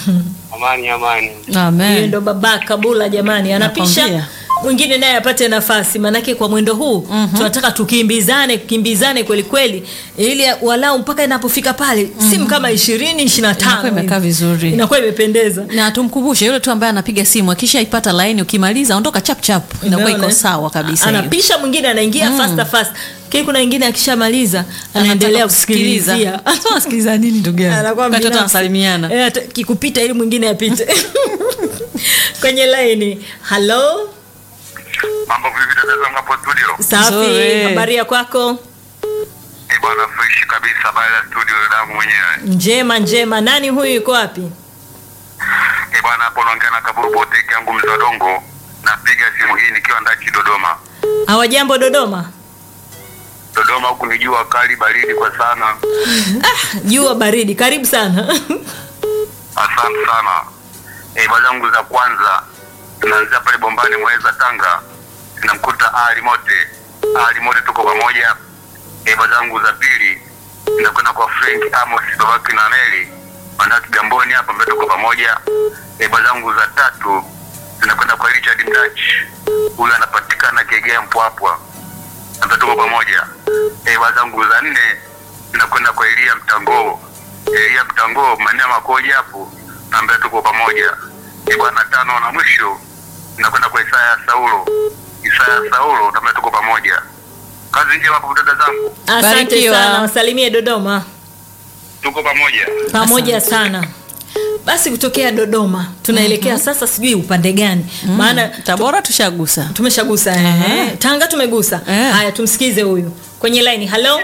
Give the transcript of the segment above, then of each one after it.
Amani, amani. Huyo Amen. ndo baba Kabula jamani, anapisha Nakwambia. mwingine naye apate nafasi, manake kwa mwendo huu tunataka tukimbizane kimbizane kweli kweli, ili walau mpaka inapofika pale simu kama ishirini ishirini na tano Inakuwa imekaa vizuri. inakuwa imependeza. na tumkumbushe yule tu ambaye anapiga simu akishaipata laini ukimaliza ondoka chap chap inakuwa Umeona? iko sawa kabisa hiyo. anapisha mwingine anaingia fasta fasta, kile kuna wengine akishamaliza anaendelea Anataka kusikiliza. kusikilizia Sasa unasikiliza nini ndugu yangu Anakuwa wakati watu binafsi. wanasalimiana Eh, ata- kikupita ili mwingine apite kwenye laini. Halo, Mambo vipi dada zangu hapo studio? safi, Nzuri. habari ya kwako? Eh bwana fresh kabisa baada ya studio dadangu mwenyewe. Njema njema. Nani huyu, yuko wapi? Eh bwana hapo naongea na kaburu bote yangu mzee wa dongo. Napiga simu hii nikiwa ndaki Dodoma. Hawajambo Dodoma? Dodoma huku ni jua kali baridi kwa sana. Jua baridi, karibu sana. Asante sana. Eh bwana zangu za kwanza tunaanzia pale Bombani Mweza Tanga. Tunamkuta Ali Mote. Ali Mote tuko pamoja. Eh bwana zangu za pili tunakwenda kwa Frank Amos babake na Neli. Maana Kigamboni hapa mbele tuko pamoja. Eh bwana zangu za tatu tunakwenda kwa Richard Mdach. Huyu anapatikana Kegea Mpwapwa. Ambaye tuko pamoja. Eh bwana zangu za nne tunakwenda kwa Elia Mtangoo. Elia Mtangoo maeneo makoja hapo ambaye tuko pamoja. Eh bwana tano na mwisho tunakwenda kwa Isaya Saulo. Isaya Saulo ambaye tuko pamoja. Kazi njema hapo dada zangu. Asante Barikiwa. sana, wasalimie Dodoma Tuko pamoja. pamoja sana. Basi kutokea Dodoma tunaelekea sasa, sijui upande gani, maana tabora tushagusa tumeshagusa eh. Tanga tumegusa. Eh. Haya, tumsikize huyu kwenye line. Halo,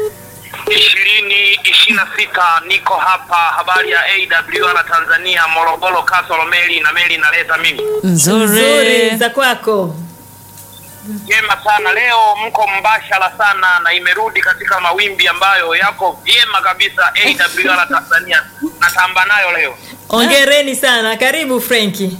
ishirini ishirini na sita niko hapa habari ya awr tanzania morogoro kasoro meli na meli inaleta mimi nzuri nzuri za kwako. jema sana leo mko mbashara sana na imerudi katika mawimbi ambayo yako vyema kabisa awr tanzania natamba nayo leo Ongereni sana, karibu Frenki.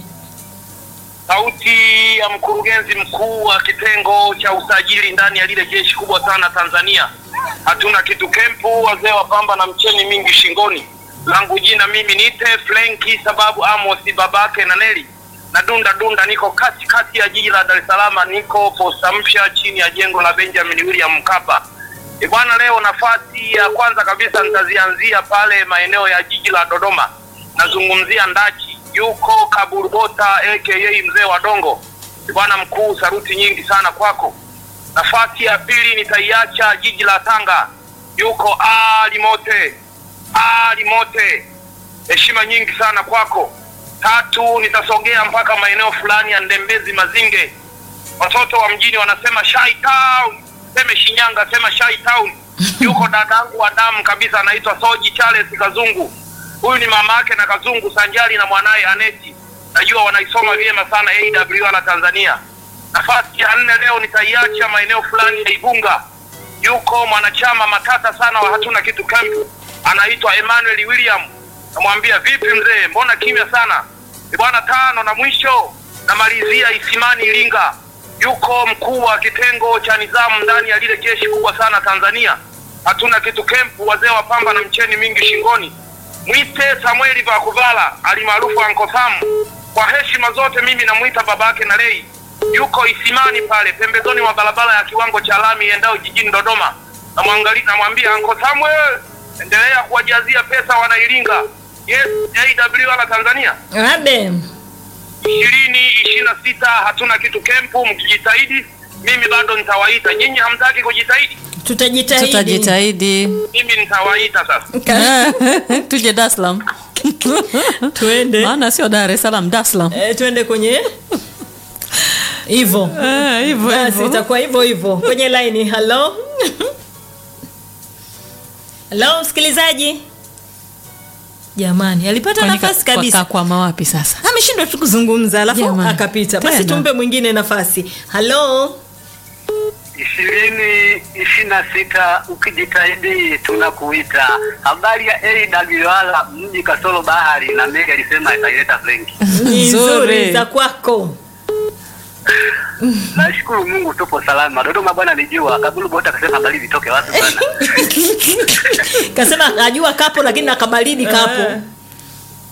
sauti ya mkurugenzi mkuu wa kitengo cha usajili ndani ya lile jeshi kubwa sana Tanzania. Hatuna kitu kempu, wazee wa pamba na mcheni mingi shingoni. Langu jina mimi niite Frenki sababu Amos babake na Neli na dunda dunda, niko kati kati ya jiji la Dar es Salaam, niko posta mpya chini ya jengo la Benjamin William Mkapa. E bwana, leo nafasi ya kwanza kabisa nitazianzia pale maeneo ya jiji la Dodoma. Nazungumzia Ndachi, yuko Kaburubota aka mzee wa Dongo. E bwana mkuu, saruti nyingi sana kwako. Nafasi ya pili nitaiacha jiji la Tanga, yuko Ali Mote, Ali Mote, heshima nyingi sana kwako. Tatu nitasogea mpaka maeneo fulani ya Ndembezi Mazinge, watoto wa mjini wanasema Shai Town, seme Shinyanga, sema Shai Town. Yuko dadangu wa damu kabisa, anaitwa Soji Charles Kazungu. Huyu ni mama yake na Kazungu sanjari na mwanaye Aneti, najua wanaisoma vyema sana AWR Tanzania. Nafasi ya nne leo nitaiacha maeneo fulani ya Igunga, yuko mwanachama matata sana wa hatuna kitu camp, anaitwa Emmanuel William. Namwambia vipi mzee, mbona kimya sana? Ni bwana tano na mwisho namalizia Isimani Iringa, yuko mkuu wa kitengo cha nizamu ndani ya lile jeshi kubwa sana Tanzania. Hatuna kitu kempu, wazee wa pamba na mcheni mingi shingoni. Mwite Samueli Vakuvala alimaarufu Anko Sam. Kwa heshima zote mimi namwita babake na lei, yuko Isimani pale pembezoni mwa barabara ya kiwango cha lami iendayo jijini Dodoma. Namwangalia, namwambia Anko Samuel, endelea kuwajazia pesa wanairinga. Yes, AWR Tanzania Abe. ishirini ishirini na sita hatuna kitu kempu, mkijitahidi mimi bado nitawaita. Nyinyi hamtaki kujitahidi, Tutajitahidi. tutajitahidi mimi nitawaita sasa. tuje Dar es Salaam Tuende. maana sio Dar es Salaam Dar es Salaam Eh, tuende kwenye hivyo Eh, hivyo basi hivyo itakuwa hivyo hivyo kwenye laini halo halo msikilizaji jamani alipata Kwani nafasi ka- kabisa kakwama wapi sasa ameshindwa tu kuzungumza alafu Jamani. akapita basi Tena. tumpe mwingine nafasi halo ishirini ishirini na sita ukijitahidi tunakuita. Habari ya AWR mji kasoro bahari, na Mega alisema itaileta Frenki. ni Nzuri. nzuri za kwako Nashukuru Mungu tupo salama. Dodoma bwana ni jua. Kabulu bota akasema baridi itoke wapi bwana? kasema ajua kapo lakini akabaridi kapo